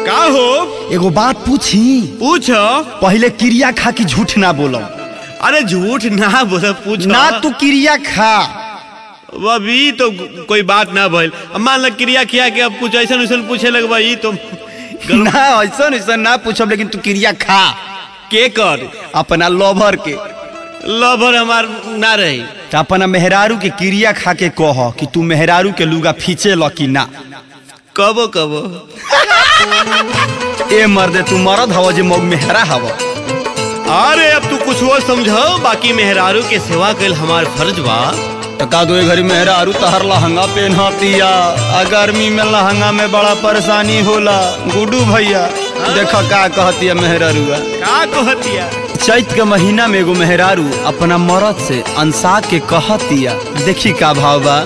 का हो एगो बात पूछी पूछ पहले क्रिया खा की झूठ ना बोलो अरे झूठ ना बोल पूछ ना तू क्रिया खा अभी तो कोई बात ना भइल अब मान ल क्रिया किया के अब कुछ ऐसा वैसन पूछे लगबा ई तो ना ऐसा ऐसा ना पूछब लेकिन तू क्रिया खा के कर अपना लोभर के लवर हमार ना रही तो अपना मेहरारू के क्रिया खा के कह कि तू मेहरारू के लुगा फींचे ल कि ना कबो कबो ए मर्दे तू मरद हव जे मौग मेहरा हव अरे अब तू कुछ और समझो बाकी मेहरारू के सेवा कल हमार फर्ज बा तो का दो घरी मेहरारू तहर लहंगा पहनतिया आ गर्मी में लहंगा में बड़ा परेशानी होला गुडू भैया देख का कहतिया मेहरारूआ का कहतिया चैत के महीना में एगो मेहरारू अपना मरद से अंसा के कहतिया देखी का भाव बा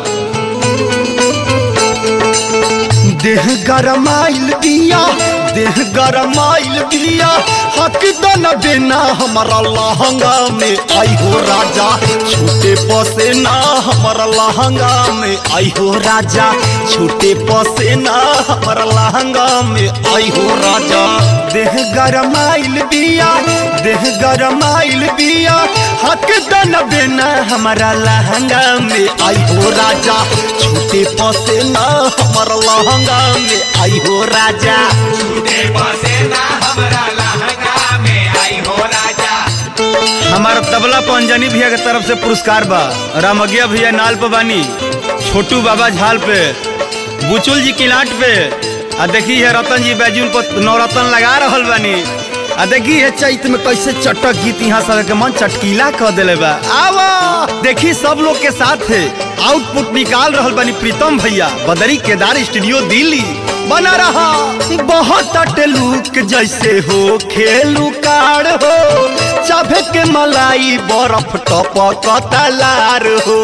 देह गरमाइल दिया देह गरमाइल दिया हक दन देना हमारा लहंगा में आई हो राजा छोटे पसे ना हमारा लहंगा में आई हो राजा छोटे पसे ना हमारा लहंगा में आई हो राजा देह गरमाइल दिया देह गरमाइल दिया हक दन देना हमारा लहंगा में आई हो राजा छोटे पसे ना हमारा लहंगा में आई हो राजा हमारा तबला पंजनी भैया के तरफ से पुरस्कार बा रामगिया भैया नाल पे बानी छोटू बाबा झाल पे बुचुल जी किलाट पे आ देखी है रतन जी बैजूल पर नवरत्न लगा रहल बानी आ देखी है चैत में कैसे चटक गीत यहाँ सब के मन चटकीला कर दिले बा आवा देखी सब लोग के साथ है आउटपुट निकाल रहल बानी प्रीतम भैया बदरी केदार स्टूडियो दिल्ली बना रहा बहुत अटलूक जैसे हो खेलू कार हो चाभे के मलाई बर्फ टपक तलार हो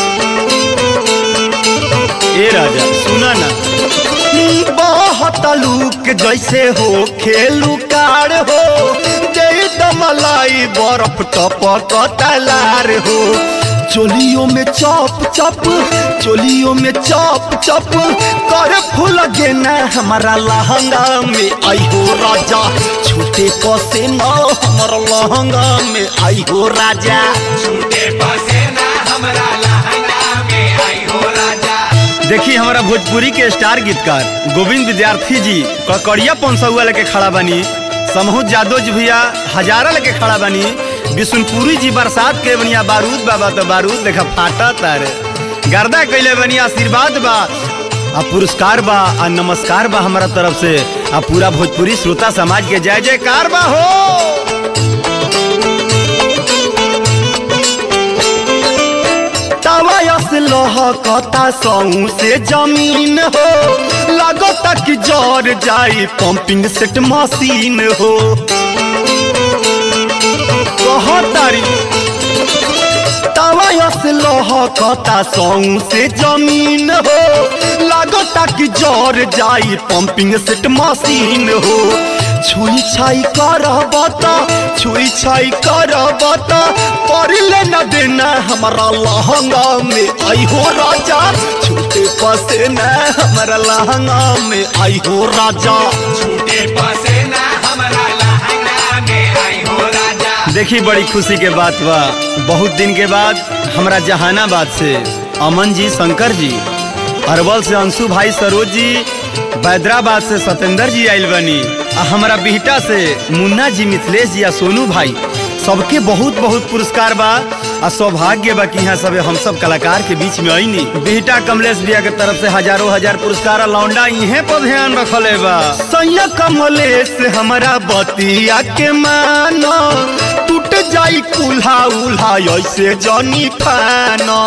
ए राजा सुना ना बहुत लूक जैसे हो खेलू कार हो जय दमलाई बर्फ टपक तलार हो चोलियों में चौप चप चोलियों में चौप चप कर फूल गेना हमारा लहंगा में आई हो राजा छोटे पसे न हमारा लहंगा में आई हो राजा देखी हमारा भोजपुरी के स्टार गीतकार गोविंद विद्यार्थी जी ककड़िया पंसौआ लेके खड़ा बनी समूह जादव जी भैया हजारा लेके खड़ा बनी विष्णुपुरी जी बरसात के बनिया बारूद बाबा तो बारूद देखा फाटा तारे गर्दा कैले बनी आशीर्वाद बा आ पुरस्कार बा आ नमस्कार बा हमारा तरफ से आ पूरा भोजपुरी श्रोता समाज के जय जयकार बा हो तवायस लहकता सऊ से जमीन हो लगता कि जर जाई पंपिंग सेट मशीन हो कहतारी तवायस लहकता सऊ से जमीन हो लगता कि जर जाई पंपिंग सेट मशीन हो छुई छाई कर बता छुई छाई कर बता परिले न देना हमारा लहंगा में आई हो राजा छोटे पसे न हमारा लहंगा में आई हो राजा देखी बड़ी खुशी के बात बा बहुत दिन के बाद हमरा जहानाबाद से अमन जी शंकर जी अरवल से अंशु भाई सरोज जी बैदराबाद से सत्येंद्र जी आयल बनी आ हमारा बिहटा से मुन्ना जी मिथिलेश जी आ सोनू भाई सबके बहुत बहुत पुरस्कार बा आ सौभाग्य बा कि यहाँ सब हम सब कलाकार के बीच में आईनी बिहटा कमलेश भैया के तरफ से हजारों हजार पुरस्कार आ लौंडा इहे पर ध्यान रखले बा सैया कमलेश हमारा बतिया के मानो टूट जाई कुल्हा उल्हा ऐसे जनी फानो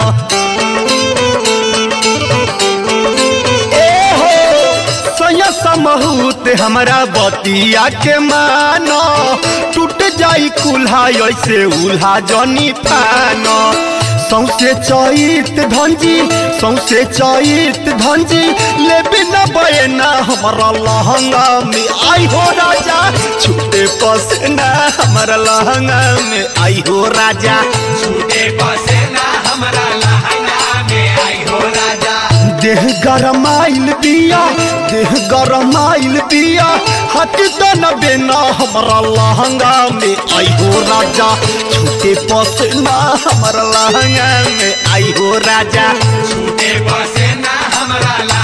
सैया समहूत हमारा बतिया के मानो टूट जाई कुल्हा ऐसे उल्हा जनी फानो सौसे चैत धनजी सौसे चैत धनजी ले बिना बयना हमारा लहंगा में आई हो राजा छूटे पसेना हमारा लहंगा में आई हो राजा छूटे पसेना हमारा लहंगा में आई हो राजा देह गरमाइल दिया देह गरमाइल बिया हट दन बेना हमारा लहंगा में आई हो राजा छूटे पसना हमारा लहंगा में आई हो राजा छूटे पसेना हमरा